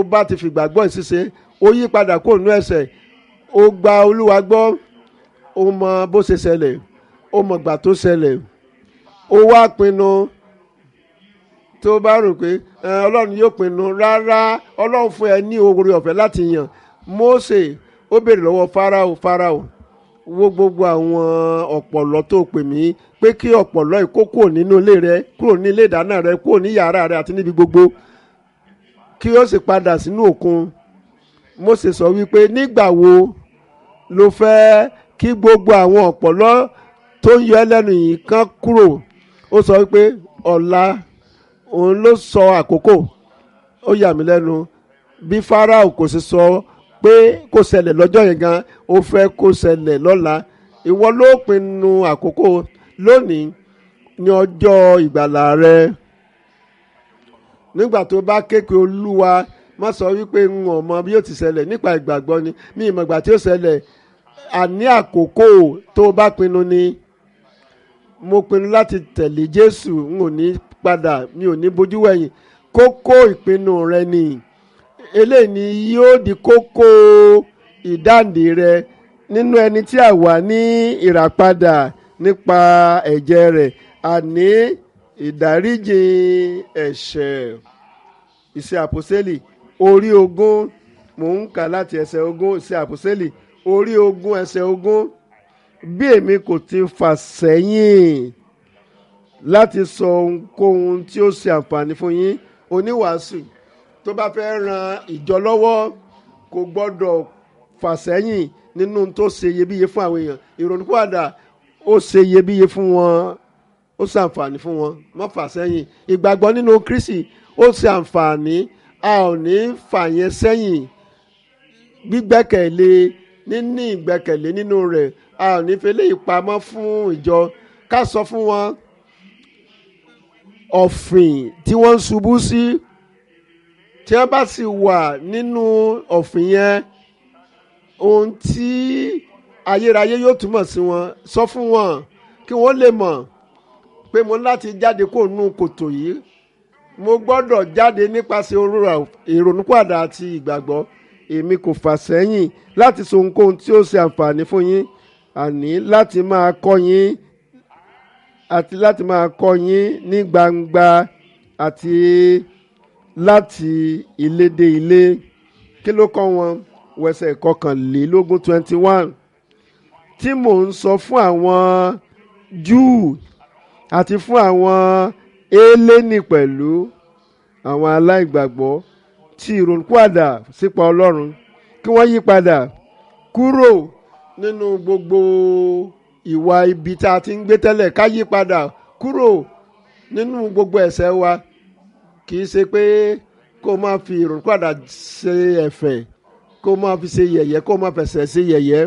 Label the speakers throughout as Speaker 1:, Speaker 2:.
Speaker 1: ó bá ti fìgbàgbọ́ ìṣiṣẹ́ ó yí padà kó nú ẹ̀ṣẹ̀ ó gba olúwa gbọ́ ó mọ bó ṣe ṣẹlẹ̀ ó mọ gbà tó ṣẹlẹ̀ ó wá pinnu tó bá rò pé ọlọ́run yóò pinnu rárá ọlọ́run fún ẹ ní oore ọ̀fẹ́ láti yàn Mósè ó béèrè lọ́wọ́ Fáráò Fáráò wo gbogbo àwọn ọ̀pọ̀lọ́ tó pè mí pé kí ọ̀pọ̀lọ́ yìí kó kúrò nínú ilé rẹ kúrò ní ilé ìdáná rẹ kúrò ní yàrá rẹ àti níbi gbogbo kí ó sì padà sínú òkun Mósè sọ wípé nígbà wo ló fẹ́ kí gbogbo àwọn ọ̀pọ̀lọ́ tó ń yọ ẹ́ lẹ́nu yìí kán kúrò ó sọ wípé ọ̀la òun ló sọ àkókò ó yà mí lẹ́nu bí Fáráò kò sì sọ pé kó ṣẹlẹ̀ lọ́jọ́ yẹn gan ó fẹ́ kó ṣẹlẹ̀ lọ́la ìwọ ló pinnu àkókò lónìí ní ọjọ́ ìgbàlà rẹ nígbà tó bá kéèké olúwa má sọ wípé n ò mọ bí yóò ti ṣẹlẹ̀ nípa ìgbàgbọ́ ni mi ìmọ̀ ìgbà tí ó ṣẹlẹ̀ àní àkókò tó bá pinnu ni mo pinnu láti tẹ̀lé Jésù n ò ní padà mi ò ní bójú wẹ̀yìn kókó ìpinnu rẹ ni eléyìí ni yóò di kókó ìdáǹdè rẹ nínú ẹni tí a wà ní ìràpadà nípa ẹ̀jẹ̀ rẹ̀ àní ìdáríjì ẹ̀ṣẹ̀ ìṣe àpòsílẹ̀ orí ogún mò ń kà láti ẹsẹ̀ ogún ìṣe àpòsílẹ̀ orí ogún ẹsẹ̀ ogún bí èmi kò ti fà sẹ́yìn láti sọ ohunkóhun tí ó ṣe àǹfààní fún yín oníwàásù tó bá fẹ́ ran ìjọ lọ́wọ́ kò gbọ́dọ̀ fà sẹ́yìn nínú tó ṣe iyebíye fún àwọn èèyàn ìrònúpìwàdà ó ṣe iyebíye fún wọn ó ṣe àǹfààní fún wọn má fà sẹ́yìn ìgbàgbọ́ nínú Kristi ó ṣe àǹfààní a ò ní fà yẹn sẹ́yìn gbígbẹ́kẹ̀lé níní ìgbẹ́kẹ̀lé nínú rẹ̀ a ò ní fẹlẹ́ ìpamọ́ fún ìjọ ká sọ fún wọn ọ̀fìn tí wọ́n ń ṣubú sí tí wọ́n bá sì wà nínú ọ̀fìn yẹn ohun tí ayérayé yóò túmọ̀ sí wọn sọ fún wọn kí wọ́n lè mọ̀ pé mo láti jáde kó nú kòtò yìí mo gbọ́dọ̀ jáde nípasẹ̀ ìrònúpàdà àti ìgbàgbọ́ èmi kò fà sẹ́yìn láti sọ ohunkóhun tí ó ṣe àǹfààní fún yín àní láti máa kọ́ yín àti láti máa kọ́ yín ní gbangba àti láti ilé dé ilé kí ló kọ́ wọn wẹsẹ̀ kọkànlélógún twenty one tí mò ń sọ fún àwọn Júù àti fún àwọn élénì pẹ̀lú àwọn aláìgbàgbọ́ tí ìrònúpìwàdà sípa Ọlọ́run kí wọ́n yí padà kúrò nínú gbogbo ìwà ibi tá a ti ń gbé tẹ́lẹ̀ ká yí padà kúrò nínú gbogbo ẹ̀ṣẹ̀ wa kì í ṣe pé kó máa fi ìrònúpìwàdà ṣe ẹ̀fẹ̀ kó máa fi ṣe yẹ̀yẹ́ kó máa fẹsẹ̀ ṣe yẹ̀yẹ́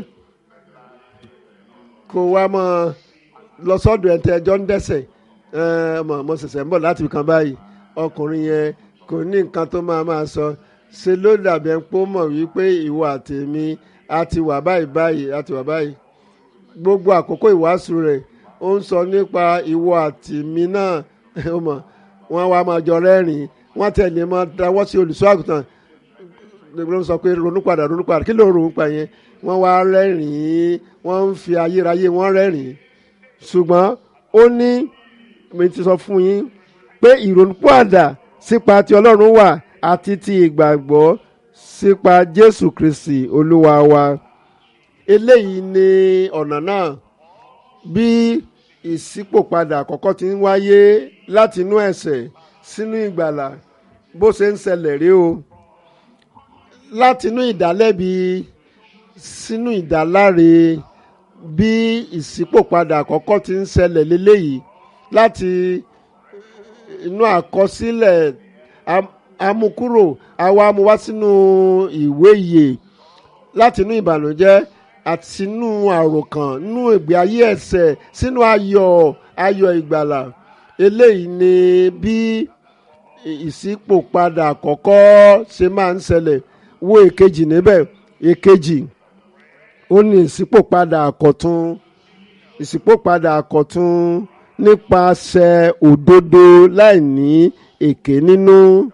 Speaker 1: kó wá máa lọ sọ́dọ̀ ẹ̀ tẹ́ ẹjọ́ ń dẹ́ṣẹ̀ ọmọ mo ṣẹ̀ṣẹ̀ ń bọ̀ láti kan báyìí ọkùnrin yẹn kò ní nǹkan tó máa máa sọ ṣe ló dàbí ẹ̀ ń pọ́ mọ̀ wípé ìwọ àtèmi a ti wà báyìí báyìí a ti wà báyìí gbogbo àkókò ìwàásù rẹ̀ ó ń sọ nípa ìwọ àtèmi náà ó mọ̀ wọ́n wá máa jọ rẹ́rìn-ín wọ́n tẹ̀lé máa dáwọ́ sí olùṣọ́ àgùntàn ló ń sọ pé ronúpadà ronúpadà kí ló ń ronú pa yẹn wọ́n wá rẹ́rìn-ín wọ́n ń fi ayérayé wọ́n rẹ́rìn-ín ṣùgbọ́n ó ní mi ti sọ fún yín pé ìrònúpìwàdà sípa ti ọlọ́run wà àti ti ìgbàgbọ́ sípa jésù kristi olúwa wa eléyìí ni ọ̀nà náà bí ìṣípòpadà àkọ́kọ́ ti ń wáyé láti inú ẹ̀ṣẹ̀ sínú ìgbàlà bó ṣe ń ṣẹlẹ̀ rí o láti inú ìdálẹ́bi sínú ìdáláre bí ìṣípòpadà àkọ́kọ́ ti ń ṣẹlẹ̀ lélẹ́yìí láti inú àkọsílẹ̀ amúkúrò àwa amúwá sínú ìwé ìyè láti inú ìbànújẹ́ àti sínú àròkàn nínú ìgbé ayé ẹ̀ṣẹ̀ sínú ayọ̀ ayọ̀ ìgbàlà eléyìí ni bí ìṣípòpadà àkọ́kọ́ ṣe máa ń ṣẹlẹ̀ wo èkejì níbẹ̀ èkejì ó ní ìṣípòpadà àkọ́tún ìṣípòpadà àkọ́tún nípasẹ̀ òdodo láì ní èké nínú